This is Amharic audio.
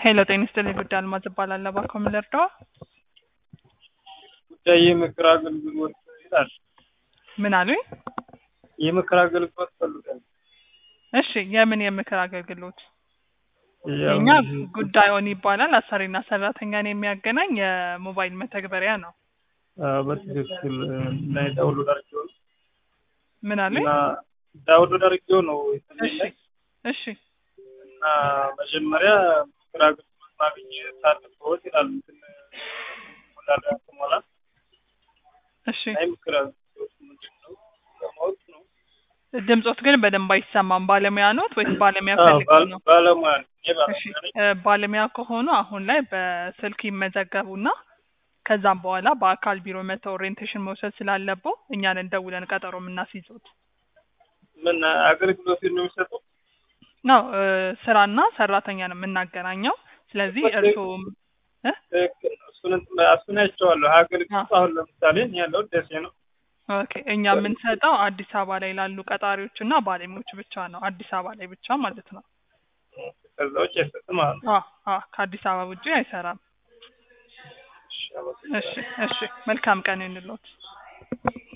ሄሎ ጤና ይስጥልኝ ጉዳይ አልማዝ እባላለሁ። እባክዎ ምን ልርዳዎ? ጉዳይ የምክር አገልግሎት ይላል። ምን አሉኝ? የምክር አገልግሎት ፈልጋለሁ። እሺ የምን የምክር አገልግሎት? ያው የኛ ጉዳዩን ይባላል። አሰሪና ሰራተኛን የሚያገናኝ የሞባይል መተግበሪያ ነው። አዎ፣ በትክክል እና ዳውንሎድ አድርጌው ነው ምን አሉኝ? እና ዳውንሎድ አድርጌው ነው እሺ የተመለሰ እሺ እና መጀመሪያ ምክር አገልግሎት ማግኘት አለብዎት ይላል። እንትን ሞላላ ሞላ እሺ አይ ምክር አገልግሎት ምንድን ነው ለማወቅ ነው። ድምጾት ግን በደንብ አይሰማም። ባለሙያ ኖት ወይስ ባለሙያ አዎ፣ ፈልገው ባል- ነው? ባለሙያ ነኝ። እኔ እሺ ባለሙያ ነኝ። እ ባለሙያ ከሆኑ አሁን ላይ በስልክ ይመዘገቡና ከዛም በኋላ በአካል ቢሮ መተው ኦሪየንቴሽን መውሰድ ስላለበው እኛን ደውለን ቀጠሮ የምናስይዙት ምን አገልግሎት ነው የሚሰጠው? ነው። እ ስራና ሰራተኛ ነው የምናገናኘው። ስለዚህ እርስዎም እ ትክክል ነው። እሱን እንትን እሱን አይቼዋለሁ። አገልግሎት አሁን ለምሳሌ እኔ ያለሁት ደሴ ነው። ኦኬ እኛ የምንሰጠው አዲስ አበባ ላይ ላሉ ቀጣሪዎች እና ባለሙያዎች ብቻ ነው። አዲስ አበባ ላይ ብቻ ማለት ነው። ከዛ ውጭ አይሰጥም ማለት ነው። አ አ ከአዲስ አበባ ውጪ አይሰራም። እሺ፣ አመሰግናለሁ። እሺ እሺ መልካም ቀን ይሁንልዎት።